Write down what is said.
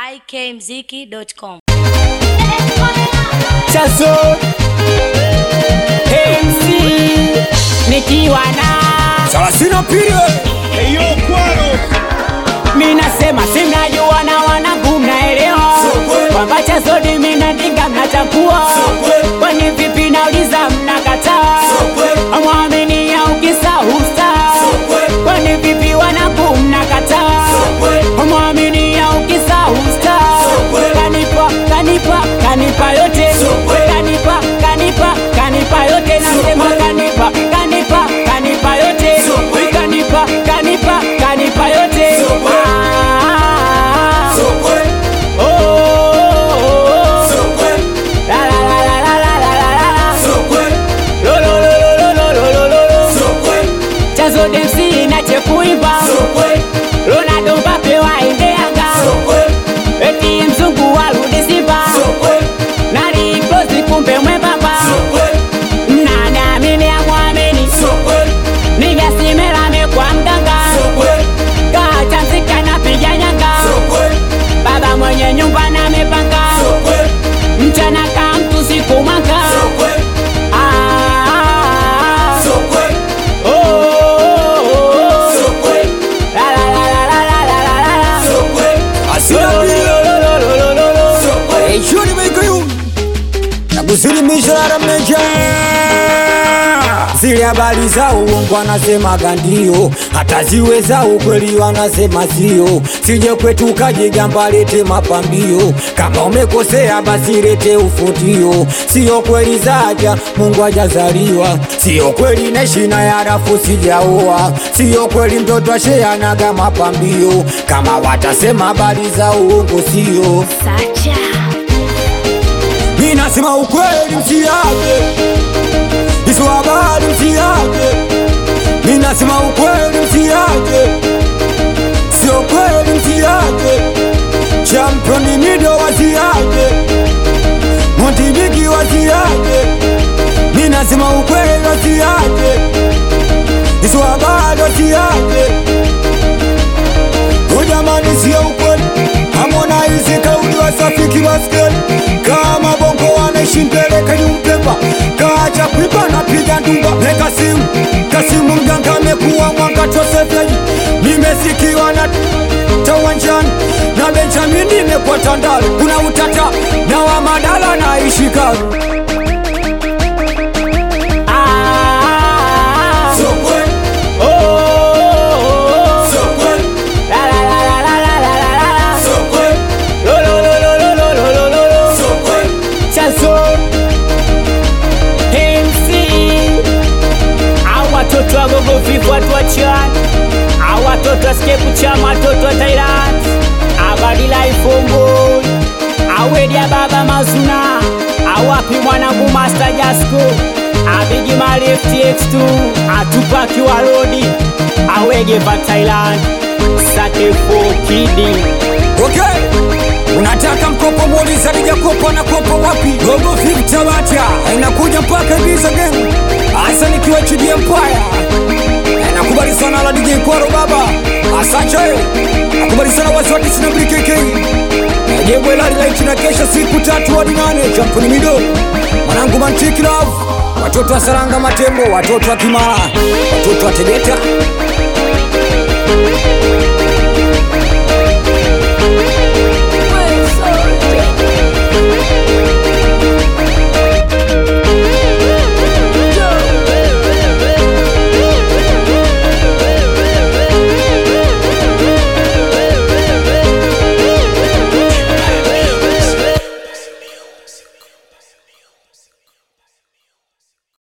ikmziki.com. Chazo MC nikiwa na Salasina pili Eyo kwaro mi nasema simnajua na wanangu mnaelewa kwamba Chazodi minandinga mnachagua kwani vipi nauliza mnakataa amwamini au kisa usta kwani vipi wanangu mnakataa amwamini au kisa usta kanipa kanipa kanipa yote kanipa kanipa kanipa yote nasema kanipa kanipa kanipa yote kanipa kanipa kanipa yote Ah, oh, oh, oh. La, la, la, la, la, la, la, la, la. Lo, lo, lo, lo, lo, lo, lo, lo, lo. Chazo demsi nache kuimba Ronaldo Mbappe waende Yanga eti mzungu warudi Simba nali close kumbe mwembamba nani amini amwamini nigasimela mekwa mganga kachanzika napiga nyanga baba mwenye nyumba na mepanga mchana ka mtu siku mwanga Ah, oh, oh, oh. La, la, la, la, la, la, la, la, la, la. Asina pili Eshuri meikoyu na kusilimisha la meja zile habari za uongo wanasemaga ndio, hata ziwe za ukweli wanasema sio. Sije kwetu kajigamba lete mapambio, kama umekosea basi lete ufutio. Sio kweli zaja Mungu hajazaliwa, sio kweli neshina ya rafu sijaoa, sio kweli mtoto asheanaga mapambio. Kama watasema habari za uongo sio Sacha. mi nasema ukweli msiage hizo habari msiage mi nasema ukweli msiage sio kweli msiage championi mido wasiage montibiki wasiage mi nasema ukweli wasiage hizo habari wasiage Ujamani sio ukweli, hamona hizi kauli wasafiki baskeli kama bongo wanaishi mbele kanyumpepa kaacha kuiba na piga ndumba meka simu kasimu mganga amekuwa mwanga tosefeji nimesikiwa na tawanjani na Benjamin nimekuwa Tandale kuna utata na wa Madala naishi Karu Ah, Sio kweli, oh, oh, oh. sio kweli, La, la, la, la, la, la, la, la, la. sio kweli, Lo, lo, lo, lo, lo, lo, lo, lo, lo, lo. sio kweli. Chazo MC au watoto wa gogo vivu watu wa chani au watoto wa skepu chama watoto wa Thailand abadi life homeboy au edia baba mazuna au wapi mwanangu master Jasko abigi mali FTX2 atupaki wa rodi awege va Thailand sake for kidi Okay. Unataka mkopo muuliza lijakopa na kopa wapi? Gogo Flip Tabata inakuja mpaka Ibiza Gang. Asa nikiwa Chidi Empire. Nakubali sana la DJ Kwaro baba. Asante. Nakubali sana wasi wa Disney BKK. Najebwe la light na kesha siku tatu hadi nane champuni mido. Mwanangu Mantiki Love. Watoto wa Saranga Matembo, watoto wa Kimara, watoto wa Tegeta.